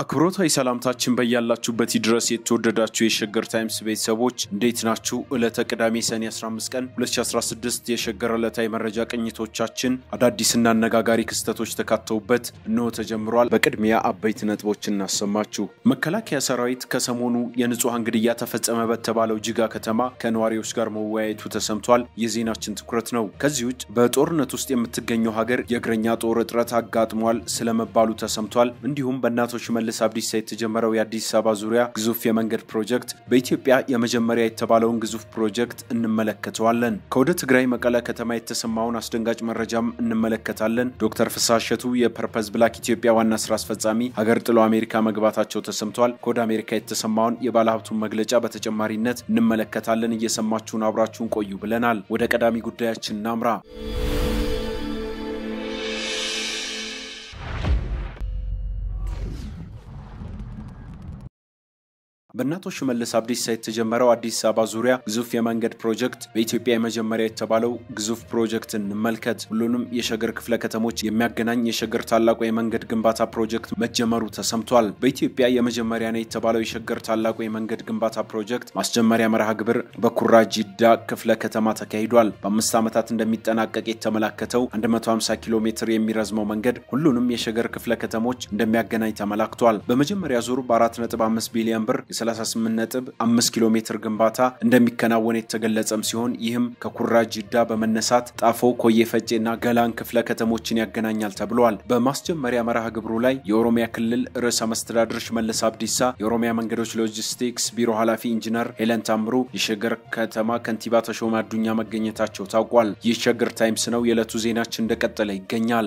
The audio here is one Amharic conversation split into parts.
አክብሮታዊ ሰላምታችን በያላችሁበት ድረስ የተወደዳችሁ የሸገር ታይምስ ቤተሰቦች እንዴት ናችሁ? ዕለተ ቅዳሜ ሰኔ 15 ቀን 2016 የሸገር ዕለታዊ መረጃ ቅኝቶቻችን አዳዲስና አነጋጋሪ ክስተቶች ተካተውበት እነሆ ተጀምሯል። በቅድሚያ አበይት ነጥቦች እናሰማችሁ። መከላከያ ሰራዊት ከሰሞኑ የንጹሐን ግድያ ተፈጸመ በተባለው ጅጋ ከተማ ከነዋሪዎች ጋር መወያየቱ ተሰምቷል። የዜናችን ትኩረት ነው። ከዚህ ውጭ በጦርነት ውስጥ የምትገኘው ሀገር የእግረኛ ጦር እጥረት አጋጥሟል ስለመባሉ ተሰምቷል። እንዲሁም በእናቶች ሽመልስ አብዲሳ የተጀመረው የአዲስ አበባ ዙሪያ ግዙፍ የመንገድ ፕሮጀክት በኢትዮጵያ የመጀመሪያ የተባለውን ግዙፍ ፕሮጀክት እንመለከተዋለን። ከወደ ትግራይ መቀለ ከተማ የተሰማውን አስደንጋጭ መረጃም እንመለከታለን። ዶክተር ፍስሐ እሸቱ የፐርፐዝ ብላክ ኢትዮጵያ ዋና ስራ አስፈጻሚ ሀገር ጥሎ አሜሪካ መግባታቸው ተሰምቷል። ከወደ አሜሪካ የተሰማውን የባለሀብቱን መግለጫ በተጨማሪነት እንመለከታለን። እየሰማችሁን አብራችሁን ቆዩ ብለናል። ወደ ቀዳሚ ጉዳያችን እናምራ። በእናቶ ሽመልስ አብዲሳ የተጀመረው አዲስ አበባ ዙሪያ ግዙፍ የመንገድ ፕሮጀክት በኢትዮጵያ የመጀመሪያ የተባለው ግዙፍ ፕሮጀክት እንመልከት። ሁሉንም የሸገር ክፍለ ከተሞች የሚያገናኝ የሸገር ታላቁ የመንገድ ግንባታ ፕሮጀክት መጀመሩ ተሰምቷል። በኢትዮጵያ የመጀመሪያ ነው የተባለው የሸገር ታላቁ የመንገድ ግንባታ ፕሮጀክት ማስጀመሪያ መርሃ ግብር በኩራ ጂዳ ክፍለ ከተማ ተካሂዷል። በአምስት ዓመታት እንደሚጠናቀቅ የተመላከተው 150 ኪሎ ሜትር የሚረዝመው መንገድ ሁሉንም የሸገር ክፍለ ከተሞች እንደሚያገናኝ ተመላክቷል። በመጀመሪያ ዙር በ4.5 ቢሊዮን ብር 38.5 ኪሎ ሜትር ግንባታ እንደሚከናወን የተገለጸም ሲሆን ይህም ከኩራ ጂዳ በመነሳት ጣፎ፣ ኮዬ ፈጬ እና ገላን ክፍለ ከተሞችን ያገናኛል ተብሏል። በማስጀመሪያ መርሃ ግብሩ ላይ የኦሮሚያ ክልል ርዕሰ መስተዳድር ሽመልስ አብዲሳ፣ የኦሮሚያ መንገዶች ሎጂስቲክስ ቢሮ ኃላፊ ኢንጂነር ሄለን ታምሩ፣ የሸገር ከተማ ከንቲባ ተሾመ አዱኛ መገኘታቸው ታውቋል። ይህ ሸገር ታይምስ ነው። የዕለቱ ዜናችን እንደቀጠለ ይገኛል።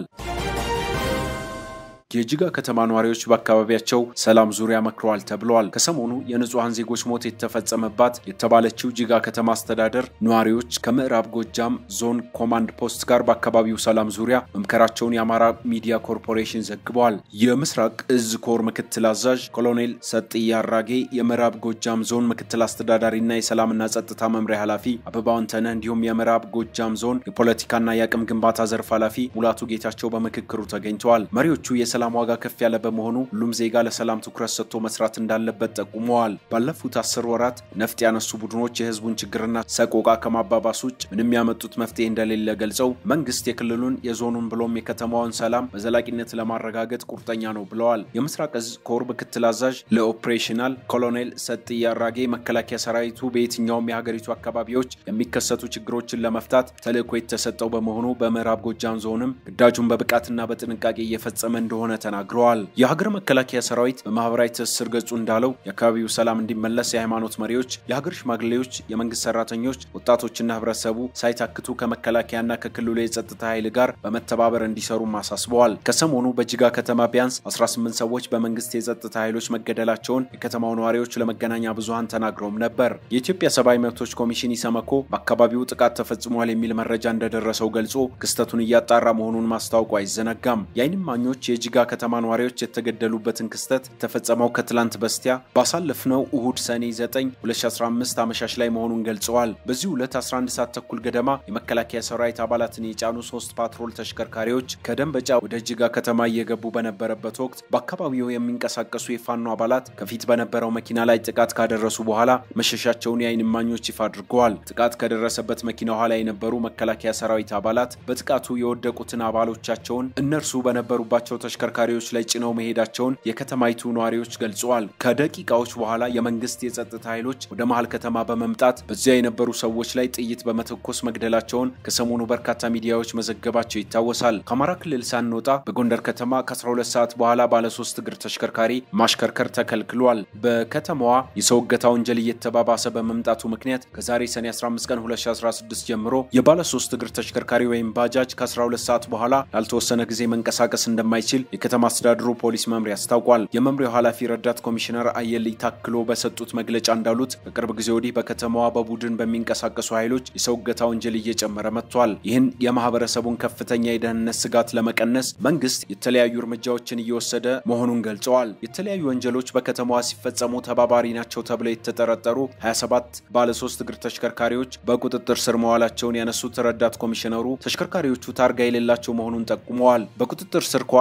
የጅጋ ከተማ ነዋሪዎች በአካባቢያቸው ሰላም ዙሪያ መክረዋል ተብለዋል። ከሰሞኑ የንጹሐን ዜጎች ሞት የተፈጸመባት የተባለችው ጅጋ ከተማ አስተዳደር ነዋሪዎች ከምዕራብ ጎጃም ዞን ኮማንድ ፖስት ጋር በአካባቢው ሰላም ዙሪያ መምከራቸውን የአማራ ሚዲያ ኮርፖሬሽን ዘግበዋል። የምስራቅ እዝ ኮር ምክትል አዛዥ ኮሎኔል ሰጥያ አራጌ፣ የምዕራብ ጎጃም ዞን ምክትል አስተዳዳሪና የሰላምና ጸጥታ መምሪያ ኃላፊ አበባው አንተነህ እንዲሁም የምዕራብ ጎጃም ዞን የፖለቲካና የአቅም ግንባታ ዘርፍ ኃላፊ ሙላቱ ጌታቸው በምክክሩ ተገኝተዋል። መሪዎቹ የሰላም ዋጋ ከፍ ያለ በመሆኑ ሁሉም ዜጋ ለሰላም ትኩረት ሰጥቶ መስራት እንዳለበት ጠቁመዋል። ባለፉት አስር ወራት ነፍጥ ያነሱ ቡድኖች የህዝቡን ችግርና ሰቆቃ ከማባባስ ውጭ ምንም ያመጡት መፍትሄ እንደሌለ ገልጸው መንግስት የክልሉን የዞኑን ብሎም የከተማውን ሰላም በዘላቂነት ለማረጋገጥ ቁርጠኛ ነው ብለዋል። የምስራቅ እዝ ኮር ምክትል አዛዥ ለኦፕሬሽናል ኮሎኔል ሰጥያ አራጌ መከላከያ ሰራዊቱ በየትኛውም የሀገሪቱ አካባቢዎች የሚከሰቱ ችግሮችን ለመፍታት ተልዕኮ የተሰጠው በመሆኑ በምዕራብ ጎጃም ዞንም ግዳጁን በብቃትና በጥንቃቄ እየፈጸመ እንደሆነ ተናግረዋል። የሀገር መከላከያ ሰራዊት በማህበራዊ ትስስር ገጹ እንዳለው የአካባቢው ሰላም እንዲመለስ የሃይማኖት መሪዎች፣ የሀገር ሽማግሌዎች፣ የመንግስት ሰራተኞች፣ ወጣቶችና ህብረተሰቡ ሳይታክቱ ከመከላከያና ከክልሉ የጸጥታ ኃይል ጋር በመተባበር እንዲሰሩም አሳስበዋል። ከሰሞኑ በጅጋ ከተማ ቢያንስ 18 ሰዎች በመንግስት የጸጥታ ኃይሎች መገደላቸውን የከተማው ነዋሪዎች ለመገናኛ ብዙሃን ተናግረውም ነበር። የኢትዮጵያ ሰብአዊ መብቶች ኮሚሽን ኢሰመኮ በአካባቢው ጥቃት ተፈጽሟል የሚል መረጃ እንደደረሰው ገልጾ ክስተቱን እያጣራ መሆኑን ማስታወቁ አይዘነጋም። የዓይን እማኞች የጅጋ ከተማ ነዋሪዎች የተገደሉበትን ክስተት የተፈጸመው ከትላንት በስቲያ ባሳለፍነው እሁድ ሰኔ 9 2015 አመሻሽ ላይ መሆኑን ገልጸዋል። በዚህ ዕለት 11 ሰዓት ተኩል ገደማ የመከላከያ ሰራዊት አባላትን የጫኑ ሶስት ፓትሮል ተሽከርካሪዎች ከደንበጫ ወደ ጅጋ ከተማ እየገቡ በነበረበት ወቅት በአካባቢው የሚንቀሳቀሱ የፋኖ አባላት ከፊት በነበረው መኪና ላይ ጥቃት ካደረሱ በኋላ መሸሻቸውን የዓይን እማኞች ይፋ አድርገዋል። ጥቃት ከደረሰበት መኪና ኋላ የነበሩ መከላከያ ሰራዊት አባላት በጥቃቱ የወደቁትን አባሎቻቸውን እነርሱ በነበሩባቸው ተሽከርካሪዎች ላይ ጭነው መሄዳቸውን የከተማይቱ ነዋሪዎች ገልጸዋል። ከደቂቃዎች በኋላ የመንግስት የጸጥታ ኃይሎች ወደ መሀል ከተማ በመምጣት በዚያ የነበሩ ሰዎች ላይ ጥይት በመተኮስ መግደላቸውን ከሰሞኑ በርካታ ሚዲያዎች መዘገባቸው ይታወሳል። ከአማራ ክልል ሳንወጣ በጎንደር ከተማ ከ12 ሰዓት በኋላ ባለሶስት እግር ተሽከርካሪ ማሽከርከር ተከልክሏል። በከተማዋ የሰው እገታ ወንጀል እየተባባሰ በመምጣቱ ምክንያት ከዛሬ ሰኔ 15 ቀን 2016 ጀምሮ የባለሶስት እግር ተሽከርካሪ ወይም ባጃጅ ከ12 ሰዓት በኋላ ላልተወሰነ ጊዜ መንቀሳቀስ እንደማይችል የከተማ አስተዳደሩ ፖሊስ መምሪያ አስታውቋል። የመምሪያው ኃላፊ ረዳት ኮሚሽነር አየልይ ታክሎ በሰጡት መግለጫ እንዳሉት በቅርብ ጊዜ ወዲህ በከተማዋ በቡድን በሚንቀሳቀሱ ኃይሎች የሰው እገታ ወንጀል እየጨመረ መጥቷል። ይህን የማህበረሰቡን ከፍተኛ የደህንነት ስጋት ለመቀነስ መንግስት የተለያዩ እርምጃዎችን እየወሰደ መሆኑን ገልጸዋል። የተለያዩ ወንጀሎች በከተማዋ ሲፈጸሙ ተባባሪ ናቸው ተብለው የተጠረጠሩ 27 ባለሶስት እግር ተሽከርካሪዎች በቁጥጥር ስር መዋላቸውን ያነሱት ረዳት ኮሚሽነሩ ተሽከርካሪዎቹ ታርጋ የሌላቸው መሆኑን ጠቁመዋል። በቁጥጥር ስር ከዋሉት ባለ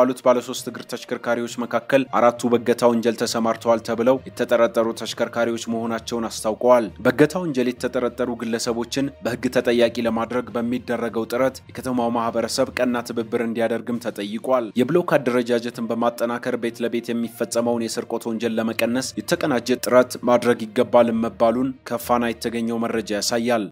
ባለሶስት እግር ተሽከርካሪዎች መካከል አራቱ በእገታ ወንጀል ተሰማርተዋል ተብለው የተጠረጠሩ ተሽከርካሪዎች መሆናቸውን አስታውቀዋል። በእገታ ወንጀል የተጠረጠሩ ግለሰቦችን በሕግ ተጠያቂ ለማድረግ በሚደረገው ጥረት የከተማው ማህበረሰብ ቀና ትብብር እንዲያደርግም ተጠይቋል። የብሎክ አደረጃጀትን በማጠናከር ቤት ለቤት የሚፈጸመውን የስርቆት ወንጀል ለመቀነስ የተቀናጀ ጥረት ማድረግ ይገባል መባሉን ከፋና የተገኘው መረጃ ያሳያል።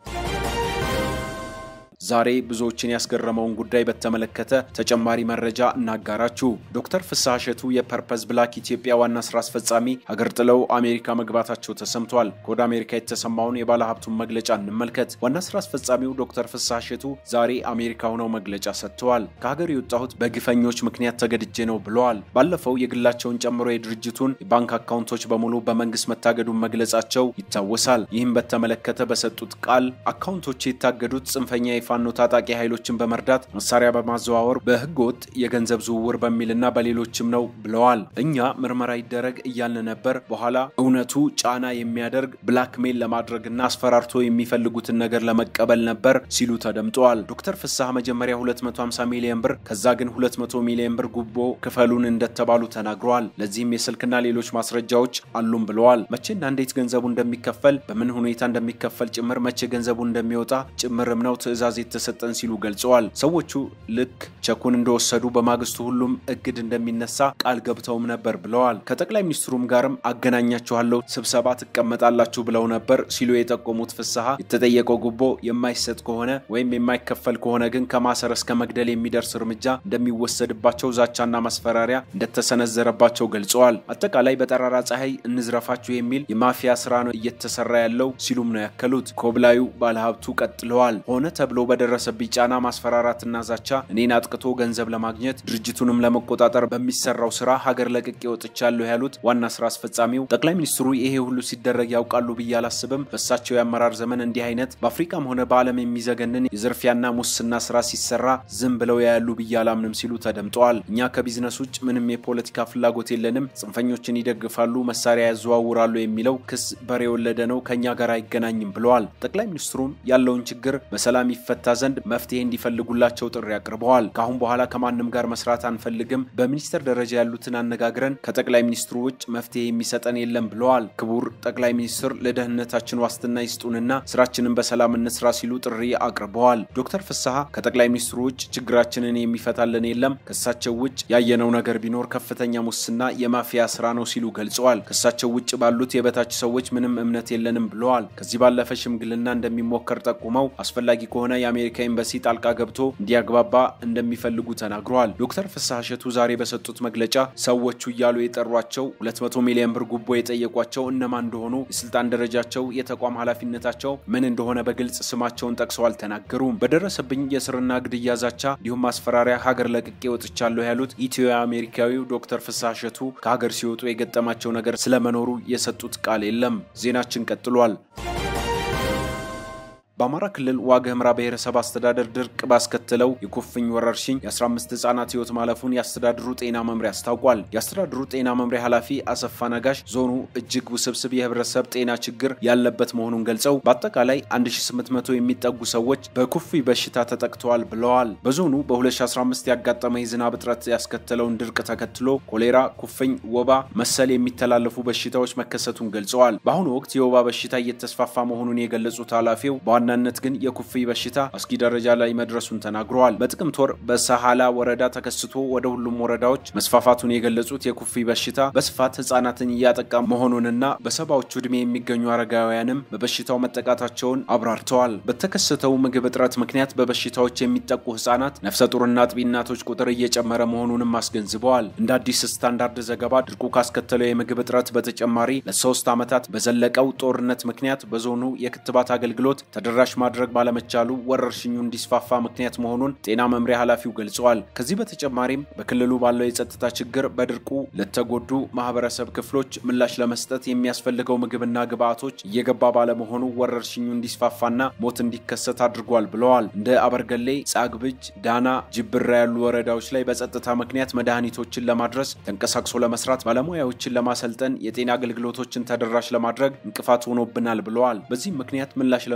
ዛሬ ብዙዎችን ያስገረመውን ጉዳይ በተመለከተ ተጨማሪ መረጃ እናጋራችሁ። ዶክተር ፍስሐ እሸቱ የፐርፐዝ ብላክ ኢትዮጵያ ዋና ስራ አስፈጻሚ ሀገር ጥለው አሜሪካ መግባታቸው ተሰምቷል። ከወደ አሜሪካ የተሰማውን የባለ ሀብቱን መግለጫ እንመልከት። ዋና ስራ አስፈጻሚው ዶክተር ፍስሐ እሸቱ ዛሬ አሜሪካ ሆነው መግለጫ ሰጥተዋል። ከሀገር የወጣሁት በግፈኞች ምክንያት ተገድጄ ነው ብለዋል። ባለፈው የግላቸውን ጨምሮ የድርጅቱን የባንክ አካውንቶች በሙሉ በመንግስት መታገዱን መግለጻቸው ይታወሳል። ይህም በተመለከተ በሰጡት ቃል አካውንቶች የታገዱት ጽንፈኛ ፋኖ ታጣቂ ኃይሎችን በመርዳት መሳሪያ በማዘዋወር በህገ ወጥ የገንዘብ ዝውውር በሚልና በሌሎችም ነው ብለዋል። እኛ ምርመራ ይደረግ እያልን ነበር። በኋላ እውነቱ ጫና የሚያደርግ ብላክሜል ለማድረግና አስፈራርቶ የሚፈልጉትን ነገር ለመቀበል ነበር ሲሉ ተደምጠዋል። ዶክተር ፍስሐ መጀመሪያ 250 ሚሊዮን ብር ከዛ ግን 200 ሚሊዮን ብር ጉቦ ክፈሉን እንደተባሉ ተናግረዋል። ለዚህም የስልክና ሌሎች ማስረጃዎች አሉም ብለዋል። መቼና እንዴት ገንዘቡ እንደሚከፈል በምን ሁኔታ እንደሚከፈል ጭምር መቼ ገንዘቡ እንደሚወጣ ጭምርም ነው ትዕዛዝ የተሰጠን ሲሉ ገልጸዋል። ሰዎቹ ልክ ቸኩን እንደወሰዱ በማግስቱ ሁሉም እግድ እንደሚነሳ ቃል ገብተውም ነበር ብለዋል። ከጠቅላይ ሚኒስትሩም ጋርም አገናኛችኋለሁ፣ ስብሰባ ትቀመጣላችሁ ብለው ነበር ሲሉ የጠቆሙት ፍስሐ የተጠየቀው ጉቦ የማይሰጥ ከሆነ ወይም የማይከፈል ከሆነ ግን ከማሰር እስከ መግደል የሚደርስ እርምጃ እንደሚወሰድባቸው ዛቻና ማስፈራሪያ እንደተሰነዘረባቸው ገልጸዋል። አጠቃላይ በጠራራ ፀሐይ እንዝረፋችሁ የሚል የማፊያ ስራ ነው እየተሰራ ያለው ሲሉም ነው ያከሉት። ኮብላዩ ባለሀብቱ ቀጥለዋል። ሆነ ተብሎ በደረሰብኝ ጫና ማስፈራራትና ዛቻ እኔን አጥቅቶ ገንዘብ ለማግኘት ድርጅቱንም ለመቆጣጠር በሚሰራው ስራ ሀገር ለቅቄ ወጥቻለሁ ያሉት ዋና ስራ አስፈጻሚው ጠቅላይ ሚኒስትሩ ይሄ ሁሉ ሲደረግ ያውቃሉ ብዬ አላስብም። በእሳቸው የአመራር ዘመን እንዲህ አይነት በአፍሪካም ሆነ በዓለም የሚዘገንን የዝርፊያና ሙስና ስራ ሲሰራ ዝም ብለው ያያሉ ብዬ አላምንም ሲሉ ተደምጠዋል። እኛ ከቢዝነስ ውጭ ምንም የፖለቲካ ፍላጎት የለንም፣ ጽንፈኞችን ይደግፋሉ፣ መሳሪያ ያዘዋውራሉ የሚለው ክስ በሬ የወለደ ነው፣ ከእኛ ጋር አይገናኝም ብለዋል። ጠቅላይ ሚኒስትሩም ያለውን ችግር በሰላም ይፈታ ዘንድ መፍትሄ እንዲፈልጉላቸው ጥሪ አቅርበዋል። ከአሁን በኋላ ከማንም ጋር መስራት አንፈልግም፣ በሚኒስትር ደረጃ ያሉትን አነጋግረን ከጠቅላይ ሚኒስትሩ ውጭ መፍትሄ የሚሰጠን የለም ብለዋል። ክቡር ጠቅላይ ሚኒስትር ለደህንነታችን ዋስትና ይስጡንና ስራችንን በሰላም እንስራ ሲሉ ጥሪ አቅርበዋል። ዶክተር ፍስሐ ከጠቅላይ ሚኒስትሩ ውጭ ችግራችንን የሚፈታልን የለም፣ ከእሳቸው ውጭ ያየነው ነገር ቢኖር ከፍተኛ ሙስና የማፊያ ስራ ነው ሲሉ ገልጸዋል። ከእሳቸው ውጭ ባሉት የበታች ሰዎች ምንም እምነት የለንም ብለዋል። ከዚህ ባለፈ ሽምግልና እንደሚሞከር ጠቁመው አስፈላጊ ከሆነ የአሜሪካ ኤምባሲ ጣልቃ ገብቶ እንዲያግባባ እንደሚፈልጉ ተናግረዋል። ዶክተር ፍስሐ እሸቱ ዛሬ በሰጡት መግለጫ ሰዎቹ እያሉ የጠሯቸው 200 ሚሊዮን ብር ጉቦ የጠየቋቸው እነማን እንደሆኑ፣ የስልጣን ደረጃቸው፣ የተቋም ኃላፊነታቸው ምን እንደሆነ በግልጽ ስማቸውን ጠቅሰው አልተናገሩም። በደረሰብኝ የስርና ግድያ ዛቻ እንዲሁም ማስፈራሪያ ሀገር ለቅቄ ወጥቻለሁ ያሉት ኢትዮ አሜሪካዊው ዶክተር ፍስሐ እሸቱ ከሀገር ሲወጡ የገጠማቸው ነገር ስለመኖሩ የሰጡት ቃል የለም። ዜናችን ቀጥሏል። በአማራ ክልል ዋግ ኽምራ ብሔረሰብ አስተዳደር ድርቅ ባስከተለው የኩፍኝ ወረርሽኝ የ15 ህጻናት ህይወት ማለፉን የአስተዳድሩ ጤና መምሪያ አስታውቋል። የአስተዳድሩ ጤና መምሪያ ኃላፊ አሰፋ ነጋሽ ዞኑ እጅግ ውስብስብ የህብረተሰብ ጤና ችግር ያለበት መሆኑን ገልጸው በአጠቃላይ 1800 የሚጠጉ ሰዎች በኩፍኝ በሽታ ተጠቅተዋል ብለዋል። በዞኑ በ2015 ያጋጠመ የዝናብ እጥረት ያስከተለውን ድርቅ ተከትሎ ኮሌራ፣ ኩፍኝ፣ ወባ መሰል የሚተላለፉ በሽታዎች መከሰቱን ገልጸዋል። በአሁኑ ወቅት የወባ በሽታ እየተስፋፋ መሆኑን የገለጹት ኃላፊው በዋናነት ግን የኩፍኝ በሽታ አስጊ ደረጃ ላይ መድረሱን ተናግረዋል። በጥቅምት ወር በሰሃላ ወረዳ ተከስቶ ወደ ሁሉም ወረዳዎች መስፋፋቱን የገለጹት የኩፍኝ በሽታ በስፋት ህጻናትን እያጠቃ መሆኑንና በሰባዎቹ ዕድሜ የሚገኙ አረጋውያንም በበሽታው መጠቃታቸውን አብራርተዋል። በተከሰተው ምግብ እጥረት ምክንያት በበሽታዎች የሚጠቁ ህጻናት፣ ነፍሰ ጡርና አጥቢ እናቶች ቁጥር እየጨመረ መሆኑንም አስገንዝበዋል። እንደ አዲስ ስታንዳርድ ዘገባ ድርቁ ካስከተለው የምግብ እጥረት በተጨማሪ ለሶስት ዓመታት በዘለቀው ጦርነት ምክንያት በዞኑ የክትባት አገልግሎት ተደራሽ ማድረግ ባለመቻሉ ወረርሽኙ እንዲስፋፋ ምክንያት መሆኑን ጤና መምሪያ ኃላፊው ገልጸዋል። ከዚህ በተጨማሪም በክልሉ ባለው የጸጥታ ችግር በድርቁ ለተጎዱ ማህበረሰብ ክፍሎች ምላሽ ለመስጠት የሚያስፈልገው ምግብና ግብዓቶች እየገባ ባለመሆኑ ወረርሽኙ እንዲስፋፋና ሞት እንዲከሰት አድርጓል ብለዋል። እንደ አበርገሌ፣ ጻግብጅ፣ ዳና፣ ጅብራ ያሉ ወረዳዎች ላይ በጸጥታ ምክንያት መድኃኒቶችን ለማድረስ ተንቀሳቅሶ ለመስራት ባለሙያዎችን ለማሰልጠን የጤና አገልግሎቶችን ተደራሽ ለማድረግ እንቅፋት ሆኖብናል ብለዋል። በዚህም ምክንያት ምላሽ ለመስጠት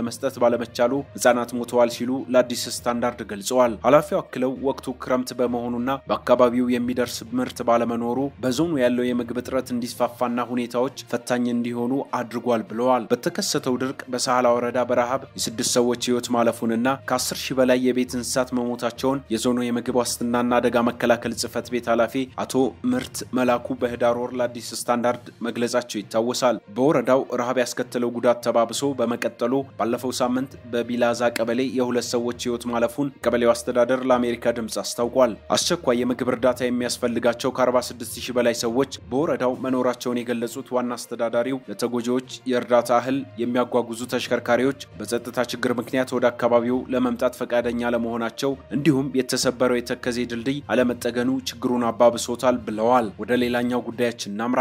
ባለመቻሉ ህጻናት ሞተዋል ሲሉ ለአዲስ ስታንዳርድ ገልጸዋል። ኃላፊው አክለው ወቅቱ ክረምት በመሆኑና በአካባቢው የሚደርስ ምርት ባለመኖሩ በዞኑ ያለው የምግብ እጥረት እንዲስፋፋና ሁኔታዎች ፈታኝ እንዲሆኑ አድርጓል ብለዋል። በተከሰተው ድርቅ በሳህላ ወረዳ በረሃብ የስድስት ሰዎች ህይወት ማለፉንና ከ10 ሺህ በላይ የቤት እንስሳት መሞታቸውን የዞኑ የምግብ ዋስትናና አደጋ መከላከል ጽህፈት ቤት ኃላፊ አቶ ምርት መላኩ በህዳር ወር ለአዲስ ስታንዳርድ መግለጻቸው ይታወሳል። በወረዳው ረሃብ ያስከተለው ጉዳት ተባብሶ በመቀጠሉ ባለፈው ሳምንት በቢላዛ ቀበሌ የሁለት ሰዎች ህይወት ማለፉን ቀበሌው አስተዳደር ለአሜሪካ ድምፅ አስታውቋል። አስቸኳይ የምግብ እርዳታ የሚያስፈልጋቸው ከ46 ሺህ በላይ ሰዎች በወረዳው መኖራቸውን የገለጹት ዋና አስተዳዳሪው ለተጎጂዎች የእርዳታ እህል የሚያጓጉዙ ተሽከርካሪዎች በጸጥታ ችግር ምክንያት ወደ አካባቢው ለመምጣት ፈቃደኛ ለመሆናቸው እንዲሁም የተሰበረው የተከዜ ድልድይ አለመጠገኑ ችግሩን አባብሶታል ብለዋል። ወደ ሌላኛው ጉዳያችን እናምራ።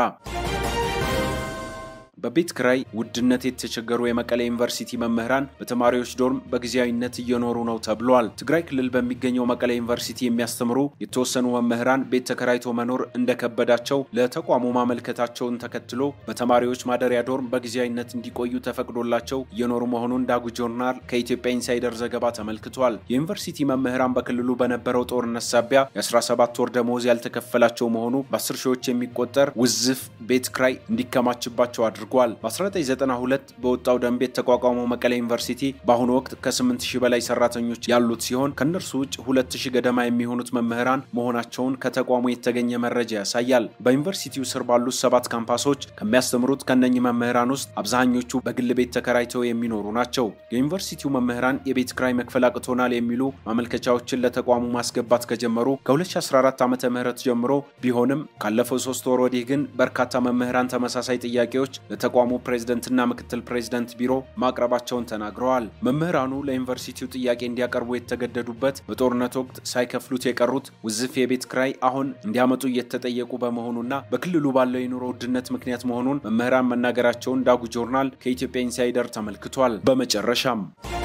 በቤት ክራይ ውድነት የተቸገሩ የመቀሌ ዩኒቨርሲቲ መምህራን በተማሪዎች ዶርም በጊዜያዊነት እየኖሩ ነው ተብሏል። ትግራይ ክልል በሚገኘው መቀሌ ዩኒቨርሲቲ የሚያስተምሩ የተወሰኑ መምህራን ቤት ተከራይቶ መኖር እንደከበዳቸው ለተቋሙ ማመልከታቸውን ተከትሎ በተማሪዎች ማደሪያ ዶርም በጊዜያዊነት እንዲቆዩ ተፈቅዶላቸው እየኖሩ መሆኑን ዳጉ ጆርናል ከኢትዮጵያ ኢንሳይደር ዘገባ ተመልክቷል። የዩኒቨርሲቲ መምህራን በክልሉ በነበረው ጦርነት ሳቢያ የ17 ወር ደመወዝ ያልተከፈላቸው መሆኑ በ10 ሺዎች የሚቆጠር ውዝፍ ቤት ክራይ እንዲከማችባቸው አድርጓል አድርጓል። በ1992 በወጣው ደንብ የተቋቋመው መቀሌ ዩኒቨርሲቲ በአሁኑ ወቅት ከ8000 በላይ ሰራተኞች ያሉት ሲሆን ከእነርሱ ውጭ 2000 ገደማ የሚሆኑት መምህራን መሆናቸውን ከተቋሙ የተገኘ መረጃ ያሳያል። በዩኒቨርሲቲው ስር ባሉት ሰባት ካምፓሶች ከሚያስተምሩት ከነኚህ መምህራን ውስጥ አብዛኞቹ በግል ቤት ተከራይተው የሚኖሩ ናቸው። የዩኒቨርሲቲው መምህራን የቤት ክራይ መክፈል አቅቶናል የሚሉ ማመልከቻዎችን ለተቋሙ ማስገባት ከጀመሩ ከ2014 ዓ ም ጀምሮ ቢሆንም ካለፈው ሶስት ወር ወዲህ ግን በርካታ መምህራን ተመሳሳይ ጥያቄዎች ለተቋሙ ፕሬዝደንትና ምክትል ፕሬዝደንት ቢሮ ማቅረባቸውን ተናግረዋል። መምህራኑ ለዩኒቨርሲቲው ጥያቄ እንዲያቀርቡ የተገደዱበት በጦርነት ወቅት ሳይከፍሉት የቀሩት ውዝፍ የቤት ክራይ አሁን እንዲያመጡ እየተጠየቁ በመሆኑና በክልሉ ባለው የኑሮ ውድነት ምክንያት መሆኑን መምህራን መናገራቸውን ዳጉ ጆርናል ከኢትዮጵያ ኢንሳይደር ተመልክቷል። በመጨረሻም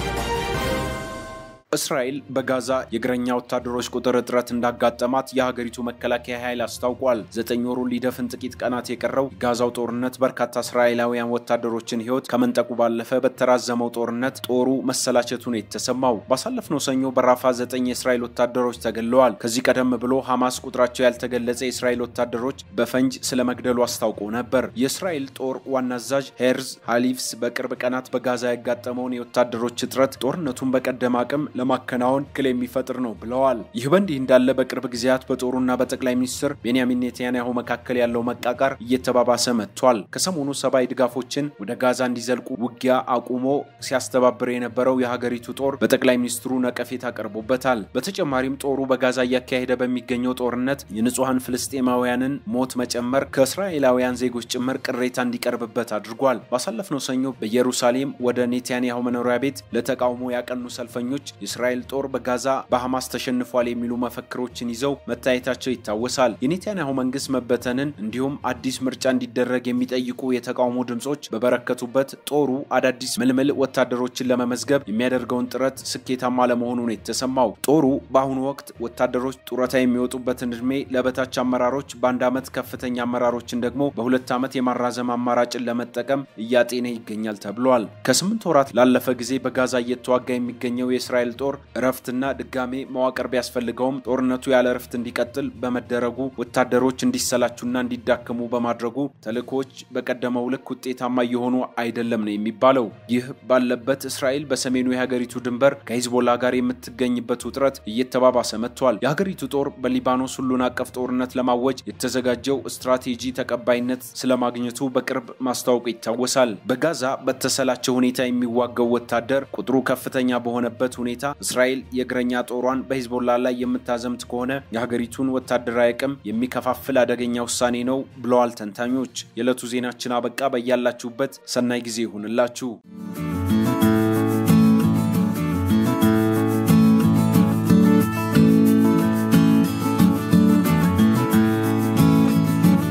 እስራኤል በጋዛ የእግረኛ ወታደሮች ቁጥር እጥረት እንዳጋጠማት የሀገሪቱ መከላከያ ኃይል አስታውቋል። ዘጠኝ ወሩን ሊደፍን ጥቂት ቀናት የቀረው የጋዛው ጦርነት በርካታ እስራኤላውያን ወታደሮችን ሕይወት ከመንጠቁ ባለፈ በተራዘመው ጦርነት ጦሩ መሰላቸቱ ነው የተሰማው። ባሳለፍነው ሰኞ በራፋ ዘጠኝ የእስራኤል ወታደሮች ተገለዋል። ከዚህ ቀደም ብሎ ሐማስ ቁጥራቸው ያልተገለጸ የእስራኤል ወታደሮች በፈንጅ ስለመግደሉ አስታውቆ ነበር። የእስራኤል ጦር ዋና አዛዥ ሄርዝ ሃሊፍስ በቅርብ ቀናት በጋዛ ያጋጠመውን የወታደሮች እጥረት ጦርነቱን በቀደም አቅም ለማከናወን እክል የሚፈጥር ነው ብለዋል። ይህ በእንዲህ እንዳለ በቅርብ ጊዜያት በጦሩና በጠቅላይ ሚኒስትር ቤንያሚን ኔታንያሁ መካከል ያለው መቃቃር እየተባባሰ መጥቷል። ከሰሞኑ ሰብአዊ ድጋፎችን ወደ ጋዛ እንዲዘልቁ ውጊያ አቁሞ ሲያስተባብር የነበረው የሀገሪቱ ጦር በጠቅላይ ሚኒስትሩ ነቀፌታ ቀርቦበታል። በተጨማሪም ጦሩ በጋዛ እያካሄደ በሚገኘው ጦርነት የንጹሐን ፍልስጤማውያንን ሞት መጨመር ከእስራኤላውያን ዜጎች ጭምር ቅሬታ እንዲቀርብበት አድርጓል። ባሳለፍነው ሰኞ በኢየሩሳሌም ወደ ኔታንያሁ መኖሪያ ቤት ለተቃውሞ ያቀኑ ሰልፈኞች የእስራኤል ጦር በጋዛ በሐማስ ተሸንፏል የሚሉ መፈክሮችን ይዘው መታየታቸው ይታወሳል። የኔታንያሁ መንግስት መበተንን እንዲሁም አዲስ ምርጫ እንዲደረግ የሚጠይቁ የተቃውሞ ድምጾች በበረከቱበት ጦሩ አዳዲስ ምልምል ወታደሮችን ለመመዝገብ የሚያደርገውን ጥረት ስኬታማ ለመሆኑ ነው የተሰማው። ጦሩ በአሁኑ ወቅት ወታደሮች ጡረታ የሚወጡበትን እድሜ ለበታች አመራሮች በአንድ ዓመት ከፍተኛ አመራሮችን ደግሞ በሁለት ዓመት የማራዘም አማራጭን ለመጠቀም እያጤነ ይገኛል ተብሏል። ከስምንት ወራት ላለፈ ጊዜ በጋዛ እየተዋጋ የሚገኘው የእስራኤል ጦር እረፍትና ድጋሜ መዋቅር ቢያስፈልገውም ጦርነቱ ያለ እረፍት እንዲቀጥል በመደረጉ ወታደሮች እንዲሰላቹና እንዲዳከሙ በማድረጉ ተልእኮዎች በቀደመው ልክ ውጤታማ እየሆኑ አይደለም ነው የሚባለው። ይህ ባለበት እስራኤል በሰሜኑ የሀገሪቱ ድንበር ከሂዝቦላ ጋር የምትገኝበት ውጥረት እየተባባሰ መጥቷል። የሀገሪቱ ጦር በሊባኖስ ሁሉን አቀፍ ጦርነት ለማወጅ የተዘጋጀው ስትራቴጂ ተቀባይነት ስለማግኘቱ በቅርብ ማስታወቁ ይታወሳል። በጋዛ በተሰላቸ ሁኔታ የሚዋጋው ወታደር ቁጥሩ ከፍተኛ በሆነበት ሁኔታ እስራኤል የእግረኛ ጦሯን በሂዝቦላ ላይ የምታዘምት ከሆነ የሀገሪቱን ወታደራዊ አቅም የሚከፋፍል አደገኛ ውሳኔ ነው ብለዋል ተንታኞች። የዕለቱ ዜናችን አበቃ። በያላችሁበት ሰናይ ጊዜ ይሁንላችሁ።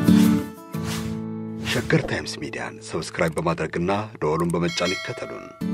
ሸገር ታይምስ ሚዲያን ሰብስክራይብ በማድረግና ደወሉን በመጫን ይከተሉን።